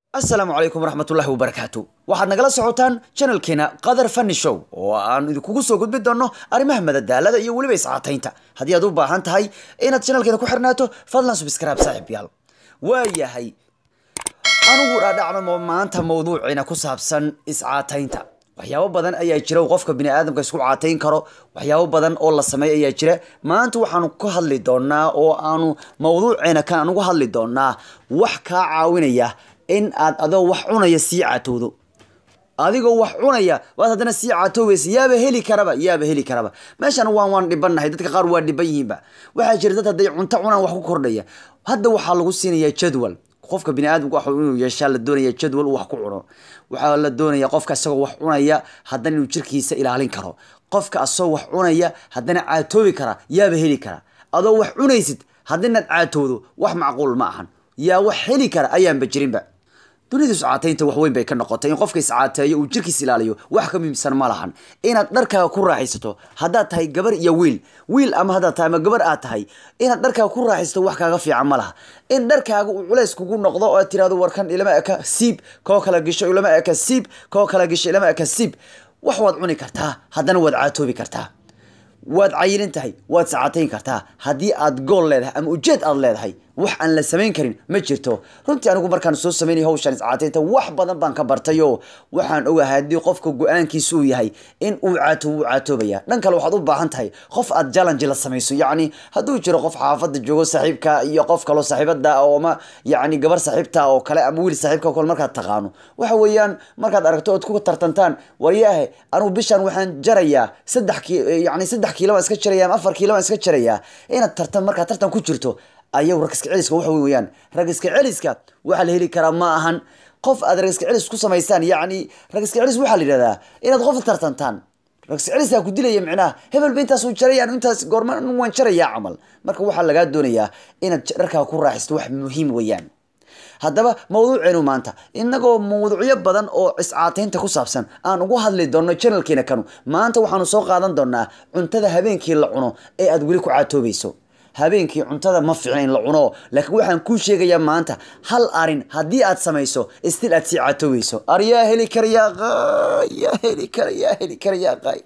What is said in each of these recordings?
asalaamu calaykum waraxmatullahi wabarakaatu waxaad nagala socotaan janalkeena qadar fani show oo aan idinkugu soo gudbin doono arrimaha madadaalada iyo weliba iscaataynta haddii aad u baahan tahay inaad janalkeena ku xirnaato fadlan subscribe saaxiib yaal waayahay anugu dhaadhacno maanta mawduuciina ku saabsan iscaataynta waxyaabo badan ayaa jira uu qofka bini aadamka isku caatayn karo waxyaabo badan oo la sameey ayaa jira maanta waxaanu ka hadli doonaa oo aanu mawduuceena kan anugu hadli doonaa wax kaa caawinaya in aad adoo wax cunaya sii catowdo adigoo wax cunaya waad haddana sii catoobaysa yaaba heli karaba yaaba heli karaba meeshan waan waan dhibannahay dadka qaar waa dhiban yihiinba waxaa jira dad hadday cunto cunaan wax ku kordhaya hadda waxaa lagu siinayaa jadwal qofka bini aadamka wax inuu yeeshaa la doonaya jadwal uu wax ku cuno waxaa la doonaya qofka isagoo wax cunaya haddana inuu jirkiisa ilaalin karo qofka asagoo wax cunaya haddana caatoobi kara yaaba heli kara adoo wax cunaysid haddinaad caatowdo wax macquul ma ahan yaa wax heli kara ayaanba jirinba dunida iscaataynta wax weyn bay ka noqotay in qofka iscaateeyo uu jirkiis ilaaliyo wax ka muhiimsan ma lahan inaad dharkaaga ku raaxaysato haddaad tahay gabar iyo wiil wiil ama haddaad tahay ama gabar aad tahay inaad dharkaaga ku raaxaysato wax kaaga fiican ma laha in dharkaaga uu culays kugu noqdo oo aad tirahdo warkan ilama eka siib koo kala gisho ilama eka siib koo kala gisho ilama eka siib wax waad cuni kartaa haddana waad caatoobi kartaa waad cayilin tahay waad sacaatayn kartaa haddii aad gool leedahay ama ujeed aad leedahay wax aan la samayn karin ma jirto runtii anigu markaan soo samaynay hawshaan iscaataynta wax badan baan ka bartay oo waxaan ogahay haddii qofka go-aankiisa uu yahay in uu caato wuu caatoobaya dhan kale waxaad u baahan tahay qof aad challenge la samayso yacni hadduu jiro qof xaafadda joogo saaxiibka iyo qof kaloo saaxiibada oo ama yacni gabar saaxiibta oo kale ama wiil saaxiibka oo kale markaad taqaano waxa weeyaan markaad aragto ood ku tartantaan waryaahe anigu bishaan waxaan jarayaa saddex ki yacni saddex kiilo baan iska jaraya ama afar kiilo baan iska jarayaa inaad tartan markaad tartan ku jirto ayagu rag iska celiska waxa wey weyaan rag iska celiska waxaa la heli karaa ma ahan qof aad rag iska celis ku samaystaan yacni rag iska celis waxaa la yidhahdaa inaad qof tartantaan rag iska celisaa ku dilaya micnaha hebel ba intaas uu jarayaan intaas goorma waan jarayaa camal marka waxaa lagaa doonayaa inaad dharkaa ku raaxisto wax muhiim weeyaan haddaba mawduuceenu maanta inagoo mawduucyo badan oo iscaataynta ku saabsan aan ugu hadli doonno janalkeena kanu maanta waxaanu soo qaadan doonaa cuntada habeenkii la cuno ee aad weli ku caatoobayso habeenkii cuntada ma fiicna in la cuno laakiin waxaan kuu sheegayaa maanta hal arin haddii aad samayso stil aad sii caatoobayso aryaa heli karayaa yaa heli kara yaa heli kara yaa qaay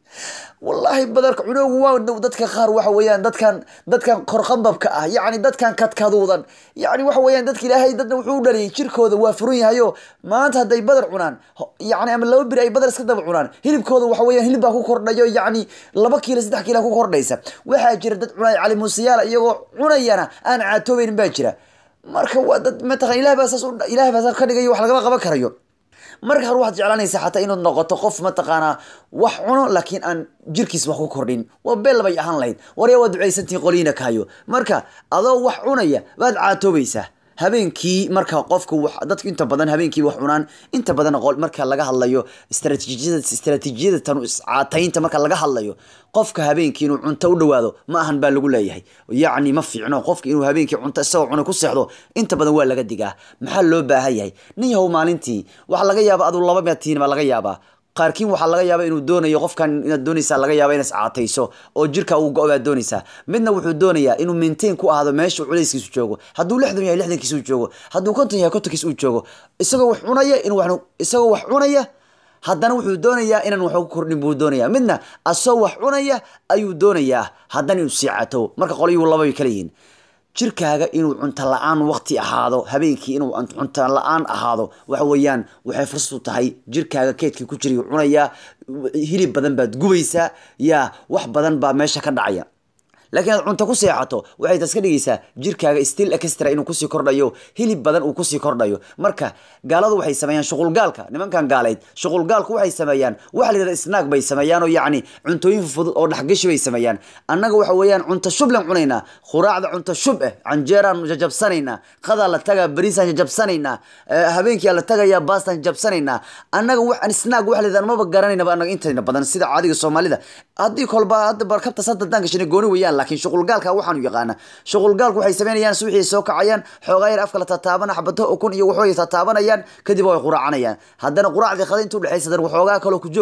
wallaahi badarka cunoogu waa dhow dadka qaar waxa weeyaan dadkan dadkan korqambabka ah yacni dadkan kadkaduudan yacni waxa weeyaan dadka ilaahay dadna wuxuu u dhaliyay jirkooda waa furan yahayo maanta hadday badar cunaan yacni ama laba biri ay badar iska daba cunaan hilibkooda waxa weeyaan hilib baa ku kordhayo yacni laba kiilo saddex kiila ku kordhaysa waxaa jira dad cunaya cali muusiyaala iyagoo cunayana aan caatoobaynin baa jira marka waa dad mataqan ilah baa saas ilaah baa saas ka dhigayo wax lagama qaban karayo marka hore waxaad jeclaanaysaa xataa inaad noqoto qof mataqaanaa wax cuno laakiin aan jirkiis wax ku kordhin waa beel bay ahaan lahayd warya waa ducaysantihin qoliina kaayo marka adoo wax cunaya baad caatoobaysaa habeenkii marka qofka dadku inta badan habeenkii wax cunaan inta badan marka laga hadlayo istraatiijiyada istraatiijiyada tanu iscaataynta marka laga hadlayo qofka habeenkii inuu cunto u dhawaado ma ahan baa lagu leeyahay yacni ma fiicno qofka inuu habeenkii cunto isagoo cunay ku seexdo inta badan waa laga digaa maxaa loo baahan yahay nin yahow maalintii waxaa laga yaaba aduu laba meetiin baa laga yaabaa qaarkiin waxaa laga yaaba inuu doonayo qofkan inaad doonaysaa laga yaaba inaad iscaatayso oo jirka uu go- baad doonaysaa midna wuxuu doonayaa inuu maintain ku ahaado meesha culayskiisu joogo hadduu lixdan yahay lixdankiisa uu joogo hadduu konton yahay kontonkiisa uu joogo isagoo wax cunaya in isagoo wax cunaya haddana wuxuu doonayaa inaan wax ku kordhin buu doonayaa midna asagoo wax cunaya ayuu doonayaa haddana inuu sii catow marka qolyuhu laba bay kala yihiin jirkaaga inuu cunto la-aan waqti ahaado habeenkii inuu cunto la-aan ahaado waxa weeyaan waxay fursad u tahay jirkaaga keedkii ku jirayu cunayaa hilib badan baad gubaysaa yaa wax badan baa meesha ka dhacaya laakiin aad cunto ku seexato waxay taas ka dhigaysaa jirkaaga still extra inuu kusii kordhayo hilib badan uu kusii kordhayo marka gaaladu waxay sameeyaan shuqulgaalka nimankan gaaleyd shuqulgaalku waxay sameeyaan waxa la yidhahda snaag bay sameeyaan oo yacni cuntooyin fudud oo dhexgashi bay sameeyaan annaga waxa weeyaan cunto shublan cunaynaa khuraacda cunto shub eh canjeeraan jajabsanaynaa qadaa la tagaa bariisaan jajabsanaynaa habeenkii la tagayaa baastaan jajabsanaynaa annaga waxaan snaag waxa la yidhahda maba garanaynaba annaga intayna badan sida caadiga soomaalida haddii kolba hadda barkabta sadadaan gashana gooni weeyaan laakiin shuqulgaalka waxaanu yaqaana shuqulgaalku waxay sameynayaan subaxii soo kacayaan xoogaa yar afka la tataabana xabato ukun iyo waxooy tataabanayaan kadib way quraacanayaan haddana quraacdii qada inta udhexaysa haddana waxoogaa kaloo ku joog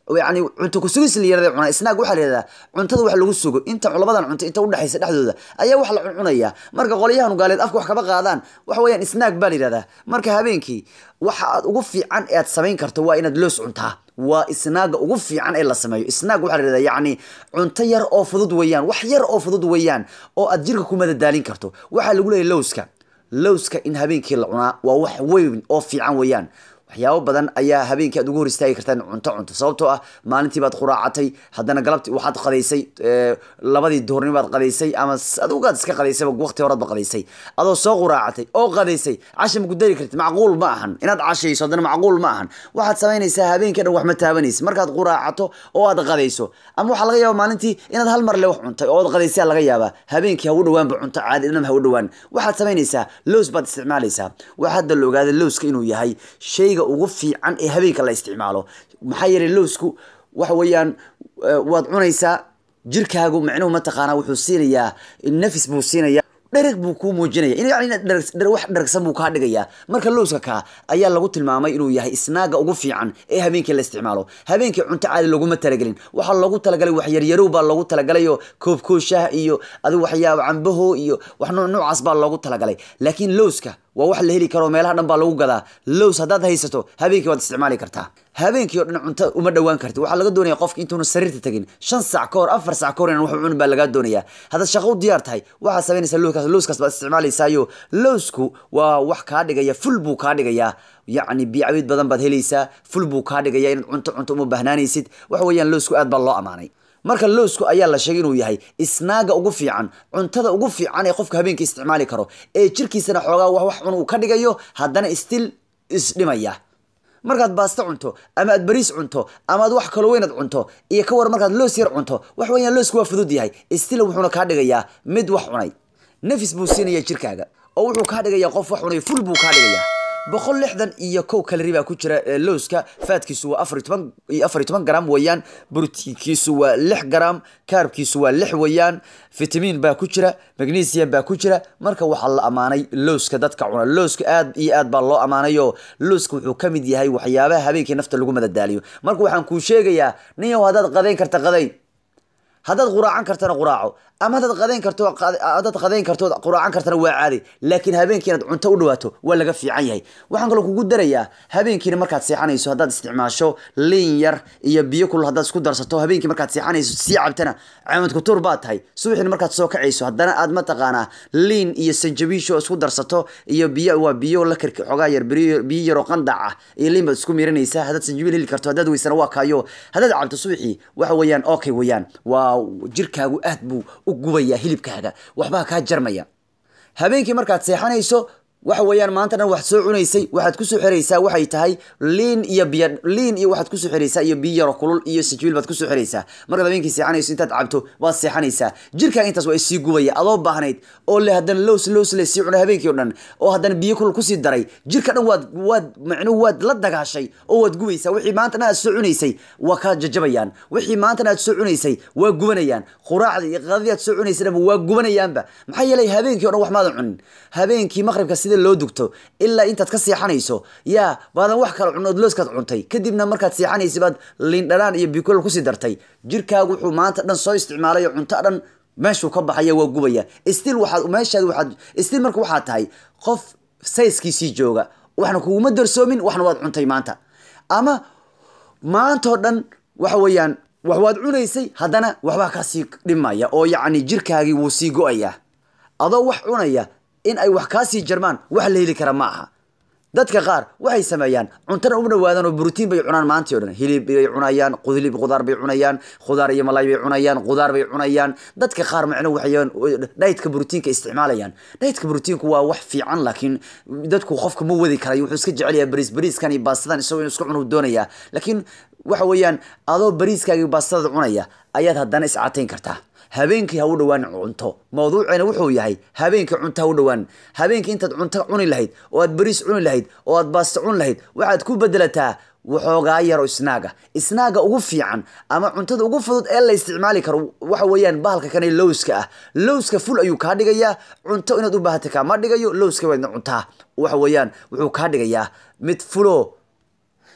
yani cunto kusugis la yirahda cunaa snaag waxaa la yihahdaa cuntada wax lagu sugo inta labadan cunto inta udhexaysa dhexdooda ayaa wax la cuncunaya marka qolyahan gaaleed afka wax kama qaadaan waxa weeyaan snaag baa la yihahdaa marka habeenkii waxa aad ugu fiican ee aad samayn karto waa inaad loos cuntaa waa isnaaga ugu fiican ee la sameeyo isnaag waxaa la yihahdaa yacni cunto yar oo fudud weeyaan wax yar oo fudud weeyaan oo aad jirka ku madadaalin karto waxaa lagu leeyahy lowska lowska in habeenkii la cunaa waa wax weyn oo fiican weeyaan waxyaabo badan ayaa habeenkii aad ugu hor istaagi kartaa in cunto cunto sababtoo ah maalintii baad quraacatay haddana galabtii waxaad qadaysay labadii duhurnimo baad qadaysay ama adugaad iska qadaysayba waqti horaad ba qadaysay adoo soo quraacatay oo qadaysay casha ma gudari kartid macquul ma ahan inaad cashayso haddana macquul ma ahan waxaad samaynaysaa habeenkii dhan wax ma taabanaysa markaad quraacato oo aad qadayso ama waxaa laga yaaba maalintii inaad hal mar le wax cuntay oo aad qadaysaa laga yaabaa habeenkii ha u dhawaanba cunto caadi dhanam ha u dhawaan waxaad samaynaysaa lows baad isticmaalaysaa waxaa hadda la ogaaday lowska inuu yahay shayga ugu fiican ee habeenka la isticmaalo maxaa yeelay lowsku waxa weeyaan waad cunaysaa jirkaagu micnuhu mataqaanaa wuxuu siinayaa nafis buu siinaya dhereg buu kuu muujinaya in yani wax dheragsan buu kaa dhigayaa marka lowska kaa ayaa lagu tilmaamay inuu yahay isnaaga ugu fiican ee habeenkii la isticmaalo habeenkii cunto caadi loguma talagelin waxaa loogu talagalay wax yaryarow baa loogu talagalay oo koobkooshaha iyo adigu waxyaaba cambaho iyo wax nooc noocaas baa loogu talagalay laakiin lowska waa wax la heli karo meelaha dhan baa lagu gadaa lows haddaad haysato habeenkii waad isticmaali kartaa habeenkii oo dhan cunto uma dhawaan karti waxaa laga doonaya qofka intuuna sariirta tagin shan sac ka hor afar sac ka hor inaan wax cunin baa lagaa doonaya haddaad shaqo u diyaar tahay waxaad samaynaysaa lowskaas lowskaas baad isticmaalaysaayo lowsku waa wax kaa dhigaya ful buu kaa dhigayaa yacni biyacabiid badan baad helaysaa ful buu kaa dhigaya inaad cunto cunto uma bahnaanaysid waxa weeyaan lowsku aad baa loo amaanay marka lowsku ayaa la sheegay inuu yahay isnaaga ugu fiican cuntada ugu fiican ee qofka habeenkii isticmaali karo ee jirkiisana xoogaa wax wax cun uu ka dhigayo haddana stil isdhimaya markaad baasto cunto ama aad bariis cunto ama aad wax kaloo weynaad cunto iyo ka war markaad loos yar cunto wax weeyaan loosku waa fudud yahay stil wuxuuna kaa dhigayaa mid wax cunay nafis buu siinaya jirkaaga oo wuxuu kaa dhigayaa qof wax cunay ful buu kaa dhigayaa boqol lixdan iyo kow kalari baa ku jira lowska faadkiisu waa afar toban iyo afar iyo toban gram weeyaan brotiinkiisu waa lix gram kaarbkiisu waa lix weeyaan fitamiin baa ku jira magnesium baa ku jira marka waxaa la amaanay lowska dadka cuna lowska aad iyo aad baa loo amaanayo lowska wuxuu ka mid yahay waxyaabaha habeenkii nafta lagu madadaaliyo marka waxaan kuu sheegayaa ninyow haddaad qadayn karta qadayn haddaad quraacan kartana quraaco ama haddaad qadayn karto haddaad qadayn karto quraacan kartana waa caadi laakiin habeenkii inaad cunto u dhawaato waa laga fiican yahay waxaan kaloo kugu darayaa habeenkiina markaad seexanayso haddaad isticmaasho liin yar iyo biyo kulul haddaad isku darsato habeenkii markaad seexanayso sii cabtana caamad kutuur baad tahay subaxina markaad soo kacayso haddana aad mataqaanaa liin iyo sanjabiisho isku darsato iyo biyo waa biyo la karki xogaa yar biyo yaroo qandac ah iyo liin baad isku miiranaysaa haddaad sanjabiil heli karto haddaad weysana waa kaayo haddaad cabto subaxii waxa weeyaan okay weeyaan waa jirkaagu aad buu u gubaya hilibkaaga waxbaa kaa jarmaya habeenkii markaad seexanayso waxa weeyaan maanta dhan wax soo cunaysay waxaad kusoo xiraysaa waxay tahay liin iyo biyo liin iyo waxaad kusoo xiraysaa iyo biyo yaro kulul iyo sajibil baad kusoo xiraysaa markaad habeenkii seexanayso intaad cabto waad seexanaysaa jirkaaga intaas waa isii gubaya adoo baahnayd oo le haddana lows lows le sii cunay habeenkii o dhan oo haddana biyo kulul kusii daray jirka dhan waad waad macnuhu waad la dagaashay oo waad gubaysaa wixii maanta dhan aad soo cunaysay waa kaa jajabayaan wixii maanta dhan aad soo cunaysay waa gubanayaan quraacda iyo qadadii aad soo cunaysay dhanba waa gubanayaanba maxaa yeelay habeenkii o dhan wax maadan cunin habeenkii maqribka sida loo dugto ilaa intaad ka seexanayso yaa baadan wax kala cunood looskaad cuntay kadibna markaad seexanaysa baad liindhanaan iyo bikolol kusii dartay jirkaagu wuxuu maanta dhan soo isticmaalay oo cunto dhan meeshuu ka baxaya waa gubaya stil waxaad meeshaad waxaad stil marka waxaad tahay qof sayskiisii jooga waxna kuguma darsoomin waxna waad cuntay maanta ama maantao dhan waxa weeyaan wax waad cunaysay haddana waxbaa kasii dhimaya oo yacni jirkaagii wuu sii go-aya adoo wax cunaya in ay wax kaasii jarmaan wax la heli kara ma aha dadka qaar waxay sameeyaan cuntana uma dhawaadaan oo brotiin bay cunaan maantii o dhan hilib bay cunayaan qudlib khudaar bay cunayaan khudaar iyo malay bay cunayaan khudaar bay cunayaan dadka qaar macno waxay dhaytka brotiinka isticmaalayaan dhaytka brotiinku waa wax fiican laakiin dadku qofka ma wadi karayo wuxuu iska jecel yahay bariis bariiskan iyo baastadan isagoo inuu iska cunu doonaya laakiin waxa weeyaan adoo bariiskaaga baastada cunaya ayaad haddana iscatayn kartaa habeenkii ha u dhawaan cunto mawduuceena wuxuu yahay habeenkii cunto ha u dhawaan habeenkii intaad cunto cuni lahayd oo aad bariis cuni lahayd oo aad baasto cuni lahayd waxaad ku bedelataa waxoogaa yaro isnaaga isnaaga ugu fiican ama cuntada ugu fudud ee la isticmaali karo waxa weeyaan bahalka kane lowska ah lowska ful ayuu kaa dhigayaa cunto inaad u baahata kaama dhigayo lowska waadna cuntaa waxa weeyaan wuxuu kaa dhigayaa mid fulo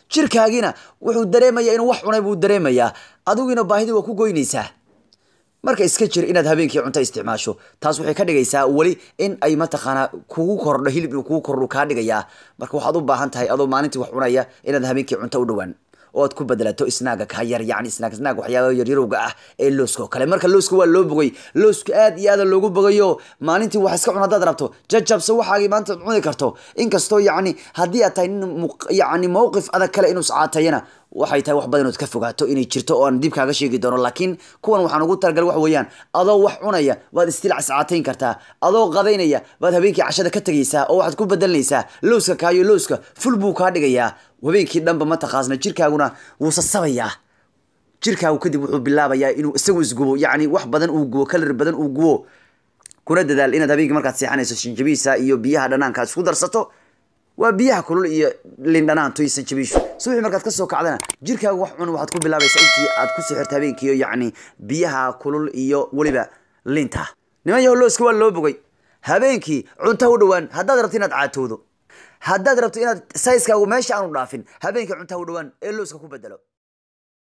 jirkaagiina wuxuu dareemaya inuu wax cunay buu dareemayaa adiguna baahidii waa ku goynaysaa marka iska jir inaad habeenkii cunto isticmaasho taas waxay ka dhigaysaa weli in ay mataqaanaa kugu kordho hilib inuu kugu kordho kaa dhigayaa marka waxaad u baahan tahay adoo maalintii wax cunaya inaad habeenkii cunto u dhowaan oo aad ku bedelato snaaga ka yar yani snaag snaag waxyaaba yaryarowga ah ee looska oo kale marka looska waa loo bogay looska aad iyo aada loogu bogayo maalintii wax iska cun haddaad rabto jajabse waxaagii maanta ad cuni karto inkastoo yacni haddii aad tahay nin muq- yacni mowqif adag kale inuu iscaatayana waxay tahay wax badan ood ka fogaato inay jirto oo aan dib kaaga sheegi doono laakiin kuwan waxaan ugu talagalay wax weeyaan adoo wax cunaya waad istilaac iscaatayn kartaa adoo qadaynaya baad habeenkii cashada ka tegaysaa oo waxaad ku bedelanaysaa looska kaayo looska ful buu kaa dhigayaa habeenkii dhanba mataqaasna jirkaaguna wuu sasabayaa jirkaagu kadib wuxuu bilaabayaa inuu isagu isgubo yacni wax badan uu gubo kalar badan uu gubo kuna dadaal inaad habeenkii markaad seexanayso shinjabiisa iyo biyaha dhanaanka aad isku darsato waa biyaha kulul iyo lin dhanaanto iyo sanjabiishu subaxii markaad kasoo kacdana jirkaagu wax cun waxaad ku bilaabaysaa intii aad ku sixirto habeenkii iyo yacni biyaha kulul iyo weliba linta niman yahow looska waa loo bogay habeenkii cunta u dhowaan haddaad rabto inaad caatoodo haddaad rabto inaad sayskaagu meesha aanu dhaafin habeenkii cunta u dhowaan ee looska ku bedelo